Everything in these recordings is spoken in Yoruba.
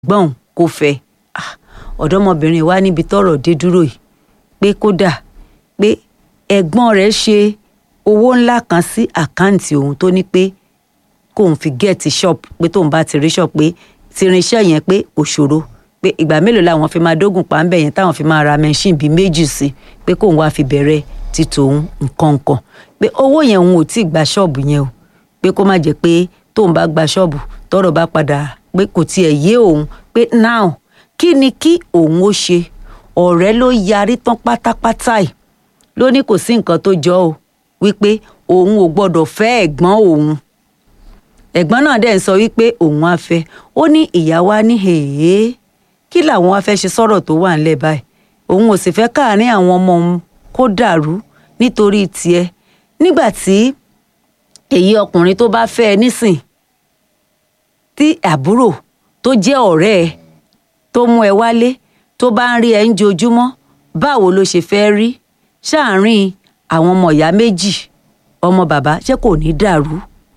gbọ́n kó fẹ́ Ah, ọ̀dọ́mọbìnrin wa níbi tọ́rọ̀ dé dúró yìí pé kódà pé ẹ̀gbọ́n rẹ̀ ṣe owó ńlá kan sí àkáǹtì òun tó ní pé kóun fi gẹ́ẹ̀tì shop pé tóun bá ti rí shop pé ti irinṣẹ́ yẹn pé kò ṣòro pé ìgbà mélòó làwọn fi máa dógùn pa ń bẹ̀ yẹn táwọn fi máa ra machine bíi méjì sí pé kóun wá fi bẹ̀rẹ̀ ti tòun nǹkan nǹkan pé owó yẹn òun ò tí ì gba ṣọ́ọ̀bù yẹn o pé kó má jẹ́ pé tóun bá gba ṣọ́ọ̀bù tọ́rọ̀ bá padà pé kò tiẹ̀ yé òun pé now kí ni kí òun ó ṣe ọ̀rẹ́ ló yarí tán pátápátá ẹ̀ ló ní kò sí nǹkan tó jọ o wípé òun ò gbọ́dọ̀ fẹ́ ẹ̀gbọ́n òun ẹ̀gbọ́n náà dẹ̀ ń sọ wípé òun á fẹ́ ó ní ìyá wa ní hèé kí làwọn wá fẹ́ ṣe sọ̀rọ̀ tó wà ńlẹ̀ báyìí òun ò sì fẹ́ káàárín àwọn ọmọ òun kó dàrú nítorí tiẹ̀ nígbà tí èyí ọkùnrin tó bá fẹ́ ẹ nísìn tí àbúrò tó jẹ́ ọ̀rẹ́ ẹ tó mú ẹ wálé tó bá ń rí ẹ ń jojúmọ́ báwo ló ṣe fẹ́ rí ṣáàárín àwọn ọmọ ìyá méjì ọmọ bàbá ṣé kò ní dàrú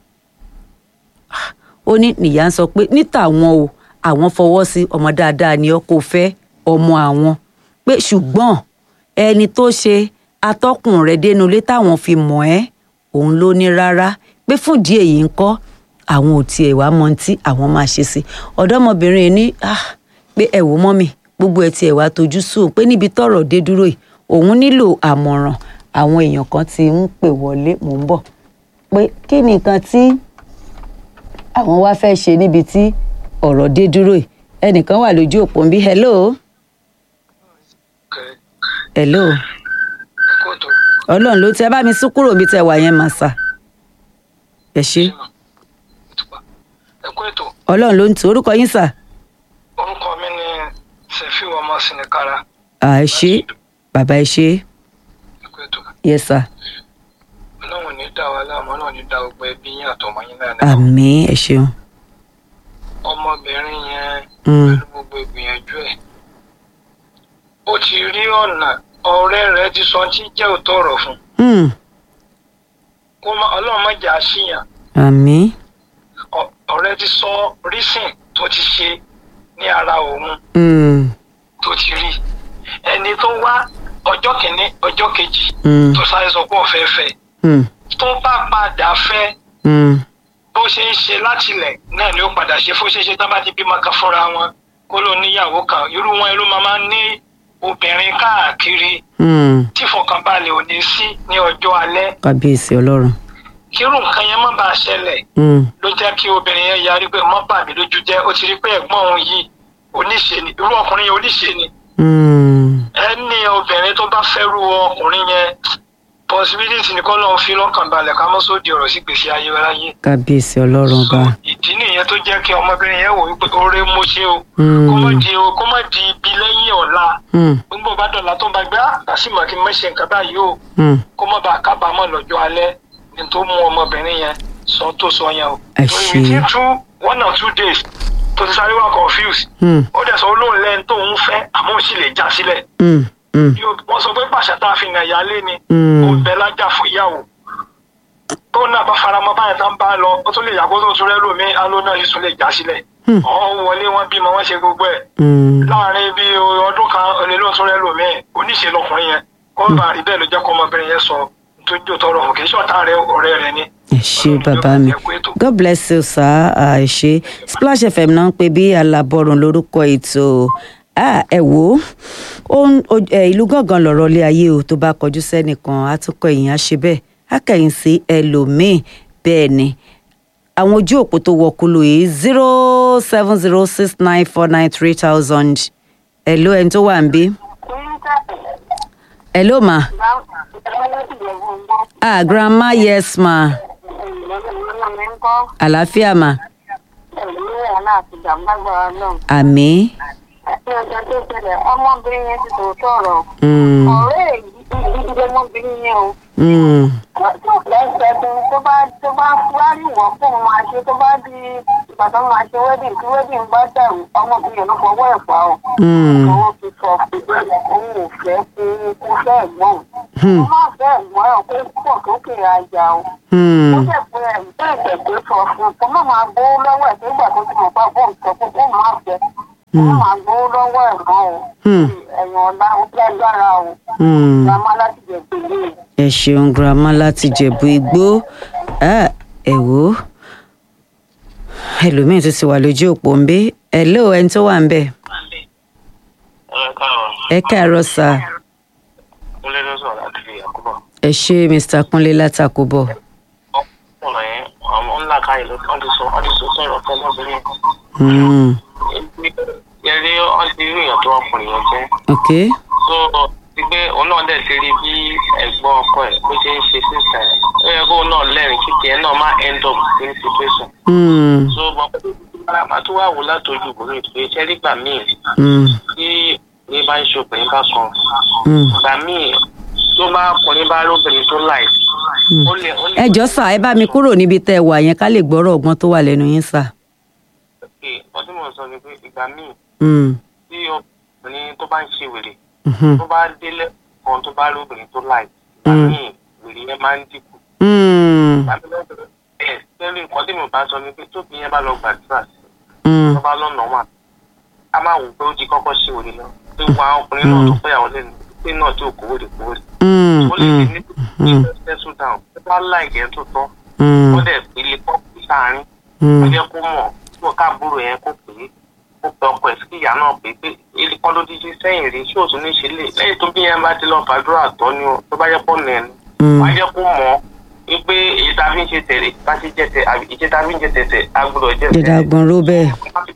ó ní nìyá ń sọ pé ní tàwọn o àwọn fọwọ́ sí ọmọ dáadáa ni ọ kò fẹ́ ọmọ àwọn pé ṣùgbọ́n ẹni tó ṣe atọ́kùn rẹ̀ dénúlé táwọn fi mọ̀ ẹ́ òun ló ní rárá pé fúndì èyí ń kọ́ àwọn ò tiẹ̀ wá mọ tí àwọn máa ṣe sí ọ̀dọ́mọbìnrin ní ah pé ẹ wò mọ́mì gbogbo ẹ tiẹ̀ wá tojú sùn pé níbi tọ́rọ̀ dé dúró yìí òun nílò àmọ̀ràn àwọn èèyàn kan ti ń pè wọlé mò ń bọ̀ pé kí ni nǹkan tí àwọn wá fẹ́ ṣe níbi tí ọ̀rọ̀ dé dúró yìí ẹnìkan wà lójú òpó ń bí hello hello kóòtù ọlọ́run ló tẹ bá mi sún kúrò bí tẹ wà yẹn mà sà ẹ ṣe ẹkú ètò ọlọ́run ló ń tì orúkọ yín sà orúkọ mi ni sefiu ọmọ sinikara à ẹ ṣe bàbá ẹ ṣe ẹkú ètò yẹ sà ọlọ́run ní dá wa láàmú ọlọ́run ní dá gbogbo ẹbí yín àtọmọ yín náà ní àmín ẹ ṣeun ọmọbìnrin yẹn Mm. pẹ̀lú gbogbo ìgbìyànjú ẹ̀ ó ti rí ọ̀nà ọ̀rẹ́ rẹ̀ ti sọ tí jẹ́ òótọ́ ọ̀rọ̀ fún Hmm, kó má ọlọ́run má jà á síyàn àmín Ọ- ọ̀rẹ́ ti sọ rísìn tó ti ṣe ní ara òun Hmm, tó ti rí ẹni tó wá ọjọ́ kìíní ọjọ́ kejì hmm, tó sáré sọ pé òfẹ́ fẹ́ hmm, tó bá padà fẹ́ hmm, bó ṣe ń ṣe látilẹ̀ náà ni ó padà ṣe fó ṣe ṣe tán bá ti bímọ kan fúnra wọn kó ló níyàwó kan irú wọn ló máa máa ń ní obìnrin káàkiri hmm. tí ìfọ̀kànbalẹ̀ ò ní sí ní ọjọ́ alẹ́ kábíyèsí ọlọ́run kírú nǹkan yẹn má bàa ṣẹlẹ̀ Hmm, ló jẹ́ kí obìnrin yẹn yarí pé mọ́ bà mí lójú jẹ́ ó ti rí pé ẹ̀gbọ́n òun yìí oníṣe ni irú ọkùnrin yẹn oníṣe ni hmm, ẹni obìnrin tó bá fẹ́rù ọkùnrin yẹn possibility ni kọ́ lóun fi lọ́kàn balẹ̀ ká mọ́ sóde ọ̀rọ̀ sí gbèsè ayé ráyé kábíyèsí ọlọ́run so ọba ìdí nìyẹn tó jẹ́ kí ọmọbìnrin yẹn wò wípé oore mo ṣe o Hmm. kó má di o kó má di ibi lẹ́yìn ọ̀la Hmm, gbogbo bá dọ̀la tó ń bá gbé àkàsìmọ̀ kí n má ṣe nǹkan báyìí o hmm. kó má bàa kábàámọ̀ lọ́jọ́ alẹ́ ní tó mú ọmọbìnrin yẹn sọ tó sọ yẹn o. Ẹ so ṣé. within two one or two days tó ti sáré wá confused Hmm, ó dẹ̀ sọ olóhùn lẹ́nu tó ń fẹ́ àmọ́ ò sì lè já sílẹ̀ hmm, hmm, Yóò- wọ́n sọ pé pàṣẹ tá a fi nà ìyálé ni Hmm. ó ń bẹ lájà fún ìyàwó tó náà bá faramọ́ báyìí tán bá lọ ó tún lè yàgò tó tún rẹ́ lómi alo náà yìí tún lè já sílẹ̀ Hmm. ọ̀hún wọlé wọn bímọ wọn ṣe gbogbo ẹ̀ hmm. láàrin bí ọdún kan olè ló tún rẹ́ lómi oníṣe lọkùnrin yẹn kó bá rí bẹ́ẹ̀ ló jẹ́ kó ọmọbìnrin yẹn sọ tó jò tọrọ òkè ṣọ́ọ̀tà rẹ ọ̀rẹ́ rẹ ni. ẹ ṣé bàbá mi god bless you sir Ah, ẹ ṣé splash fm náà ń pè bí alábọ̀rùn lórúkọ ètò Ah, ẹ wò ó ó ń- ó- ẹ, ìlú gángan lọ̀rọ̀ ilé ayé o tó bá kọjú sẹ́nìkan àtúkọ̀ èèyàn á ṣe bẹ́ẹ̀ á kẹ̀yìn sí ẹlòmíì bẹ́ẹ̀ ni àwọn ojú òpó tó wọkúlù yìí zero seven zero six nine four nine three thousand hello ẹni tó wà ń bí hello ma ah grandma yes ma àlàáfíà ma àmì. ọmọbìnrin yẹn ti tòótọ́ ọ̀rọ̀ Mm, ọ̀rẹ́ ìdílé ọmọbìnrin yẹn o mm, tó lẹ́sẹ̀ tó tó bá tó bá wárí wọ́n fún un máa ṣe tó bá di ìgbà tó máa ṣe wedding tí wedding bá dàrú ọmọbìnrin yẹn ló fọwọ́ ẹ̀ pa ọ́ mm, owó ti sọ pé òun ò fẹ́ kó kó fẹ́ ẹ̀gbọ́n Hmm. ó má fẹ́ ẹ̀gbọ́n ẹ̀ kó pọ̀ sókè ajá o ó mm, jẹ́ pé ẹ̀ bẹ́ẹ̀ tẹ̀ pé sọ fún un kó má máa bó lọ́wọ́ ẹ̀ tó gbà tó ti mọ̀ pa bóun sọ pé kó má fẹ́ wọ́n máa gbowó lọ́wọ́ ẹ̀ mọ́ o Hmm. ẹ̀yìn ọ̀la ó fẹ́ gbára o Hmm. grandma láti jẹ̀ pèlè ẹ ṣeun girama láti jẹ̀bú igbó Ah, ẹ wò ó ẹlòmíín tó ti wà lójú òpó ń bí hello ẹni tó wà ń bẹ̀ ẹ káàárọ̀ ẹ káàárọ̀ sà kúnlé ló sọ̀rọ̀ láti fi àkóbọ̀. ẹ ṣe mr kúnlé látàkùbọ̀ ọkùnrin yẹn àwọn ńlá káyọ̀ ló wọ́n ti sọ wọ́n ti sọ sọ̀rọ̀ fún ọmọbìnrin Hmm. yẹn rí wọ́n ti rí èèyàn tó ọkùnrin yẹn jẹ́ ok tó ti pé òun náà dẹ̀ ti rí bí ẹ̀gbọ́n ọkọ ẹ̀ bó ṣe ń ṣe sísà ẹ̀ ó yẹ kó náà lẹ́rìn kíkẹ́ ẹ̀ náà má end up in situation. Hmm. so mọ̀ pé máa tó wà wò látọjú ìbòmí pé iṣẹ́ nígbà míì Hmm. tí ní bá ń ṣe obìnrin bá kan Hmm. ìgbà míì tó bá ọkùnrin bá lóbìnrin tó láì Hmm. ó lè ó lè ẹ jọ sà ẹ bá mi kúrò níbi tẹ́ ẹ wà yẹn ká lè gbọ́rọ̀ ọgbọ́n tó wà lẹ́nu yín sà. pé ọdún mọ̀ sọ ni pé ìgbà míì Hmm. tí obìnrin tó bá ń ṣe wèrè Mhm. tó bá délé kan tó bá lóbìnrin tó láì ìgbà Mm. míì wèrè yẹn máa ń dínkù Hmm. ìgbà míì lọ́dọ̀ ẹ̀ tẹ́lẹ̀ nǹkan tí mo bá sọ ni pé tóbi yẹn bá lọ gbàdúrà sí Hmm. tó bá lọ́nà wà á máa wò pé ó di kọ́kọ́ ṣe wèrè lọ pé wọn àwọn ọkùnrin náà tó fẹ́yàwó lẹ́nu pé náà tí ò kówó lè kówó sí Hmm. ó lè Hmm. ní ní settle down tó bá láìkẹ́ tó tọ́ Hmm. ó dẹ̀ ilé kọ́ sáárín ó Hmm. jẹ́ kó mọ̀ tó káàbúrò yẹn kó pè é ó pe ọkọ ẹ̀ sí kí ìyá náà pè é pé ilé kọ́ ló díjí sẹ́yìn rí ṣé òtún ní ṣe lè lẹ́yìn tó bí yẹn bá ti lọ fàdúrà tọ́ ni o tó bá jẹ́ pọ̀ nẹ̀ ni Hmm. wọ́n á jẹ́ kó mọ̀ ọ́ pé èyí tá a fi ń ṣe tẹ̀lé bá ṣe jẹ́ tẹ̀ àbí ìṣe tá a fi ń jẹ tẹ̀tẹ̀ a gbọ́dọ̀ jẹ́ tẹ̀lé dídàgbọ̀n ró bẹ́ẹ̀.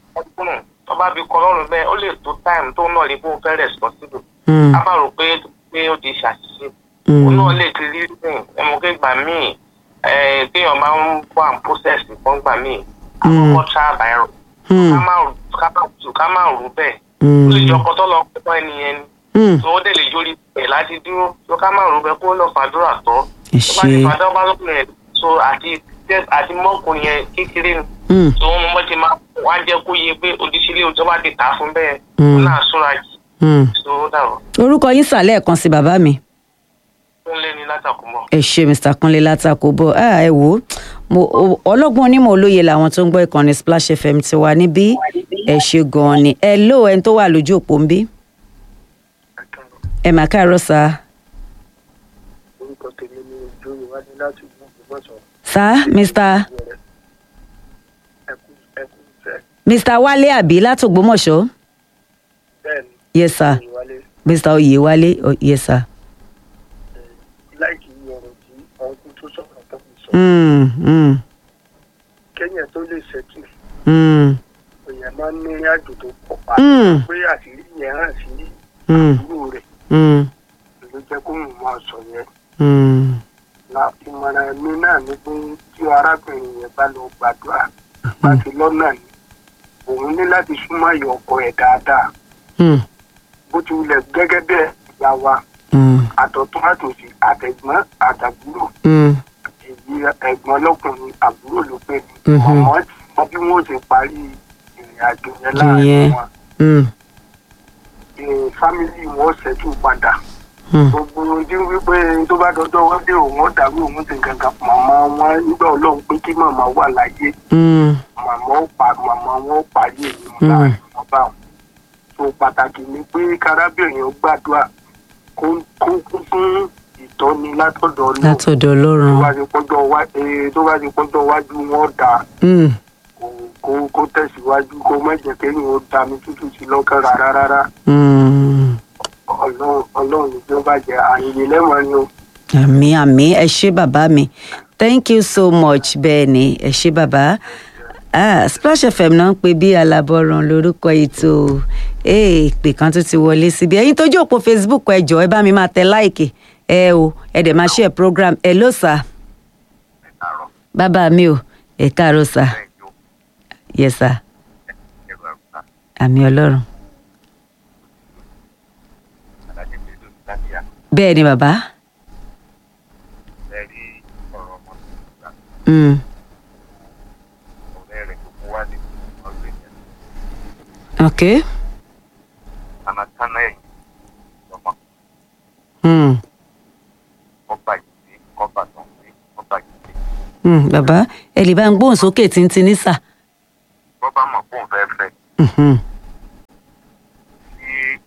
tó bá fi kọ́ lọ́rùn bẹ́ẹ̀ ó lè tó táìmù tó náà rí bó fẹ́ responsible Hmm. a máa rò pé pé ó ti ṣàṣìṣe Hmm. òun náà lè ti rí sìn ẹmu pé gbà míì ẹ téèyàn máa ń bọ́ à ń process fún gbà míì àkọ́kọ́ trial by error Hmm. ká má ká má tù ká má rú bẹ́ẹ̀ Hmm. ó lè jọ ọkọ tó lọ pọ́ ẹni yẹn ni Hmm. tó ó dẹ̀ lè jórí ẹ̀ láti dúró tó ká má rú bẹ́ẹ̀ kó lọ fàdúrà tọ́ ẹ tó bá ti ṣe. fàdúrà bá lókun yẹn so àti àti mọ́kùnrin yẹn kékeré ni Hmm. tó wọn mọ́ ti máa wá jẹ́ kó yẹ pé odísílẹ̀ tó bá ti tà á fún bẹ́ẹ̀ Mm. ó náà súnra jì Hmm. tó dàrú orúkọ yín sà lẹ́ẹ̀kan sí bàbá mi. tó ń lé ní látàkùnmọ́. ẹ ṣe mr kunle látàkóbọ ah, ẹ wò ó mo o- ọlọ́gbọ́n onímọ̀ olóye làwọn tó ń gbọ́ ìkànnì splash fm ti wà níbí ẹ ṣe gan-an ni ẹ ló ẹni tó wà lójú òpó ń bí ẹ mà káàárọ̀ sá orúkọ tèmi ni ojú ìwádìí láti ìlú ògbómọ̀ṣọ́ sá mr ẹkú ẹkú fẹ́ mr wálé àbí látògbómọ̀ṣọ́ bẹ́ẹ̀ ni yes sir ìwálé mr oyèwálé oh, yes sir. láìkí ọ̀rọ̀ tí ọdún tó sọ̀rọ̀ tó fi sọ Mm, mm, kẹ́yìn tó lè ṣẹ́tù mm, èèyàn máa ń ní ìrìn àjò tó pọ̀ pa Mm. pé àṣírí yẹn hàn sí mm, àbúrò rẹ̀ mm, ló jẹ́ kó mú máa sọ yẹn mm, na ìmọ̀ràn mi náà ni pé tí arábìnrin yẹn bá lọ gbàdúrà bá ti lọ́nà ni òun ní láti súnmọ́ ìyá ọkọ ẹ̀ dáadáa mm, bó ti wulẹ̀ gẹ́gẹ́ bẹ́ẹ̀ ìyá wa mm, àtọ̀tún àtòsí àtẹ̀gbọ́n àtàbúrò mm, èyí ẹ̀gbọ́n lọ́kùnrin àbúrò ló pé ní Mhm. ọmọ mọ bí wọ́n ṣe parí ìrìn àjò yẹn Ìyẹn. láàrin wọn mm, Ee, fámìlì wọn ṣẹ́tù padà mm. gbogbo ojú wípé tó bá dọjọ́ wọ́n dé òun ó dàrú òun ti gangan màmá wọn nígbà ọlọ́run pé kí màmá wà láyé Mm, màmá ó pa màmá wọn ó parí èyí wọn Mm. láàrin wọn bá wọn. so pàtàkì ni pé kárábìnrin ó gbàdúrà kó kó kún fún ìtọ́ni látọ̀dọ̀ ọlọ́run látọ̀dọ̀ tó ọlọ́run. bá ti pọ́jọ́ wá ee tó bá ti pọ́jọ́ wájú wọn dà Mm, kó kó kó tẹ̀síwájú kó má jẹ́ kéèyàn ó da mi tútù sí lọ́kàn rárá rárá mm. ọlọ́run ọlọ́run ní bí ó bá jẹ́ àyè lẹ́wọ̀n ni o. àmì àmì ẹ ṣé bàbá mi thank you so much bẹ́ẹ̀ ni ẹ ṣé bàbá ah, splash fm náà ń pè bí alábọ̀ràn lórúkọ ètò ee ìpè kan tó ti wọlé síbi ẹ̀yin tó jókòó facebook ẹ jọ̀ọ́ ẹ bá mi máa tẹ láìkì ẹ o ẹ dẹ̀ máa share program ẹ ló sà bàbá mi o ẹ káàárọ̀ sà yes sà àmì ọlọ́run bẹ́ẹ̀ ni bàbá mm, ok mm, mm, bàbá ẹ lè bá ń gbóhùn sókè tíntín ní sà. bọ́ bá mọ̀ fóun fẹ́ fẹ́ Mhm.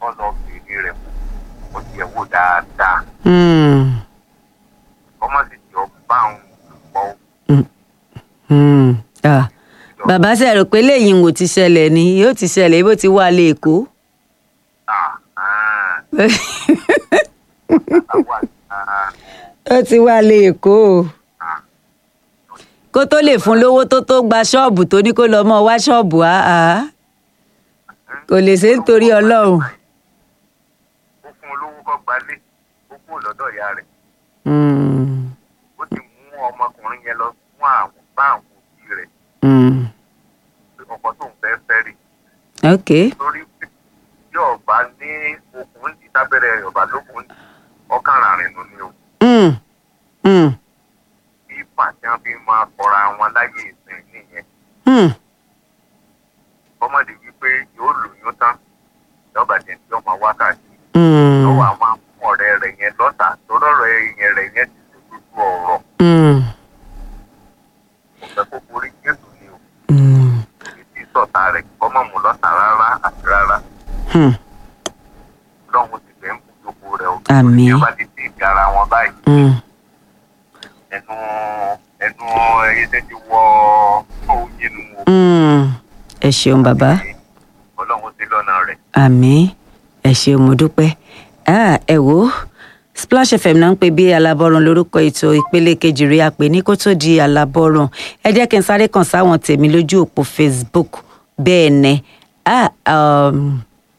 kọ́ lọ bèrè rẹ̀ wò ó tiẹ̀ wò dáadáa Hmm. ọmọ sì jọ bá òun pọ̀ Hmm. Ah. bàbá ṣe rò pé lẹ́yìn wò ti ṣẹlẹ̀ ni yóò ti ṣẹlẹ̀ bó ti wà lé èkó. àwa ah, ó ti wà lé èkó o. kó tó lè fún lówó tó tó gba ṣọ́ọ̀bù tó ní kó lọ́ọ́ mọ́ wá ṣọ́ọ̀bù áá kò lè ṣe é nítorí ọlọ́run. ó fún olówó kọ́ gbalé ó kúrò lọ́dọ̀ ìyá rẹ̀ Hmm. ó ti mú ọmọkùnrin yẹn lọ fún àwọn bá àwọn òbí rẹ̀ Hmm. pé ọkọ tó ń fẹ́ fẹ́ rí ok torí pé yóò bá ní okùn ní tábẹ́rẹ́ yorùbá lókun ọkàn ràrin nù ni o Hmm. Hmm. bí pàṣẹ fi máa kọra wọn láyé ìsìn nìyẹn Hmm. ọmọdé wípé yóò lóyún tán lọ́ba jẹ́ tí ọmọ wákàtí Hmm. lọ́wọ́ àwọn amú ọ̀rẹ́ rẹ̀ yẹn lọ́tà lọ́rọ̀ yẹn rẹ̀ yẹn ti dojú ọ̀rọ̀ Hmm. kò fẹ́ kó borí jésù ni o Hmm. ìdí sọ̀tà rẹ̀ kọ́mọ̀ mú lọ́tà rárá àti rárá Hmm. lọ́hùn ti fẹ́ ń kú gbogbo rẹ̀ o Àmín. ìjọba ti ti gara wọn báyìí Hmm. ẹnu ẹnu ẹyẹ tẹ́ ti wọ oyin nu o Hmm. ẹ ṣeun bàbá. ọlọ́run ti lọ́nà rẹ̀ àmì ẹ ṣeun mo dúpẹ́ Ah, ẹ wò ó splash fm náà ń pè bí alábọ́run lórúkọ ètò ìpele kejì rí àpè ní kó tó di alábọ́run ẹ jẹ́ kí n sáré kàn sáwọn tèmi lójú òpó facebook bẹ́ẹ̀ ni ah, um,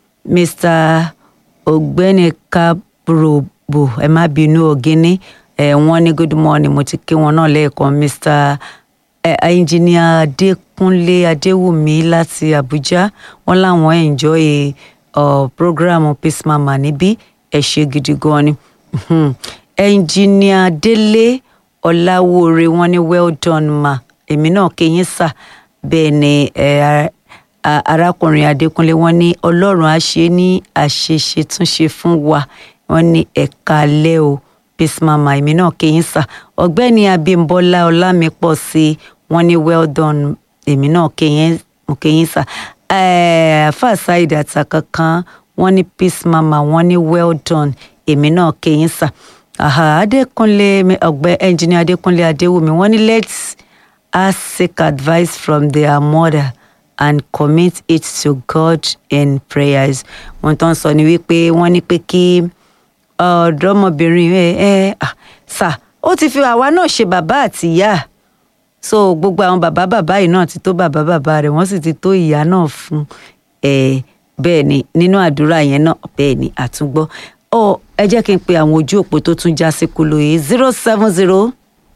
mr ọ̀gbẹ́ni kabrobo ẹ má bínú ògínní ẹ wọ́n ní good morning mo ti kí wọn náà lẹ́ẹ̀kan mr ẹ ẹnjìníà adékúnlé adéwùmí láti àbújá wọn láwọn enjoy uh, program peace mama níbí ẹ ṣe gidi gan ni Mhm. ẹnjìníà délé ọláwóore wọn ní well done ma èmi náà kéyìn sà bẹ́ẹ̀ ni ẹ ara- a- arákùnrin adékúnlé wọn ní ọlọ́run á ṣe ní àṣeṣe túnṣe fún wa wọn ní ẹ̀ka alẹ́ o peace mama èmi náà kéyìn sà ọ̀gbẹ́ni abímbọ́lá ọlámípọ̀ sí wọn ní well done èmi náà kéyìn mo kéyìn sà àfa saheed àtàkànkan wọn ní peace mama wọn ní well done èmi náà kéyìn sà àhà adékúnlé ọgbẹ ẹnjìnìá adékúnlé adéwùmí wọn ní let's us seek advice from their mother and commit it to God in prayers. wọ́n tán sọ ni wípé wọ́n ní pé kí ọ̀dọ́mọbìnrin ẹ ẹ ah, sà ó ti fi àwa náà ṣe bàbá àti ìyá so gbogbo àwọn bàbá bàbá yìí náà ti tó bàbá bàbá rẹ̀ wọ́n sì ti tó ìyá náà fún ẹ bẹ́ẹ̀ ni nínú àdúrà yẹn náà bẹ́ẹ̀ ni àtúngbọ́ ọ ẹ jẹ́ kí n pe àwọn ojú òpó tó tún já sí kúlò yìí zero seven zero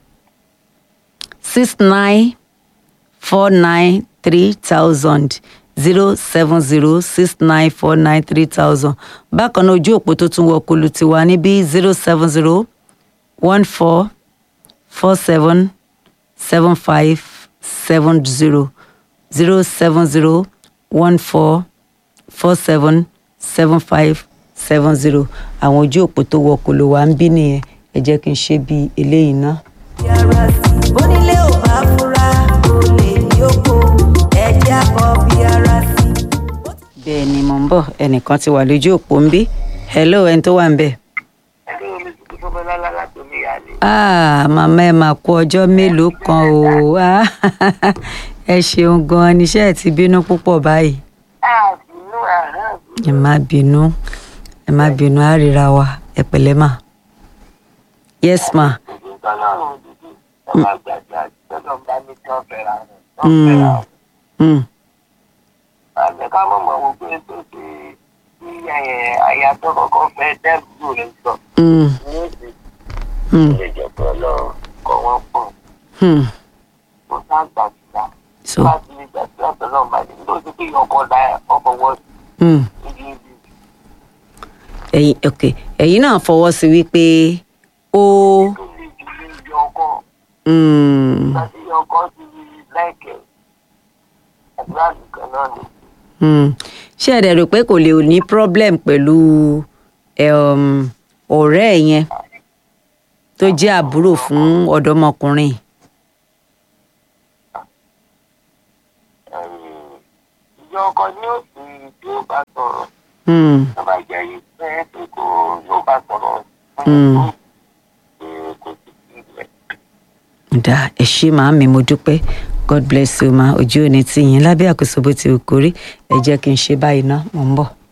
six nine four nine three thousand zero seven zero six nine four nine three thousand bákan náà ojú òpó tó tún wọ kulu ti wà níbí zero seven zero one four four seven seven five seven zero zero seven zero one four four seven seven five seven zero àwọn ojú òpó tó wọ kulu wà ń bí nìyẹn ẹ jẹ́ kí n ṣe bí eléyìí náà. yàrá sí bónílé ò bá fura olè yókò ẹjẹ àbọ bí ara sí. bẹ́ẹ̀ ni mò ń bọ̀ ẹnìkan ti wà lójú òpó ń bí hello ẹni tó wà ń bẹ̀. ẹni omi tuntun tó bẹ́ẹ̀ lálá láti oníyàlé. ah màmá ẹ máa kú ọjọ́ mélòó kan o Ah, ẹ ṣeun gan-an níṣẹ́ ẹ̀ ti bínú púpọ̀ báyìí àbínú àhán ẹ má bínú ẹ má bínú á ríra wa ẹ pẹ̀lẹ́ mà yes ma ìdí tọ́lọ́run dídí ọba gbàgbà tọ́lọ́ bá ní kí wọ́n fẹ́ra rẹ̀ wọ́n fẹ́ra Mm. rẹ̀. mm. àmì ká mọ̀ mọ̀ wò pé tó ti tí àyà tó kọ́kọ́ fẹ́ dẹ́rù rẹ̀ sọ Mm. ní èdè Mm. ilé ìjọba ọlọ́run kọ́ wọ́n pọ̀ Mm. kó sá gbàgbà so láti ní gbàgbà tọ́lọ́run bá dé nítorí pé ọkọ̀ dá ọkọ̀ wọ́n mm. ibi ibi ẹ̀yin ok ẹ̀yin náà fọwọ́ sí wípé ó tó lè jù ní ibi ọkọ̀ mm. láti ọkọ̀ ti láìkẹ́ àdúrà nìkan náà ni. Mm. ṣé ẹ dẹ̀ rò pé kò lè ní problem pẹ̀lú um, ọ̀rẹ́ ẹ̀ yẹn tó jẹ́ àbúrò fún ọ̀dọ́mọkùnrin ìjọ ọkọ ní òsì tí ó bá sọ̀rọ̀ Hmm. bàbá ìjà yìí fẹ́ pé kó yóò bá sọ̀rọ̀ Mm. fún kò sí sí ilẹ̀. dá ẹ ṣé màámi mo dúpẹ́ god bless you ma ojú òní tì yín lábẹ́ àkóso bó ti wù kórí ẹ jẹ́ kí n ṣe báyìí ná mò ń bọ̀.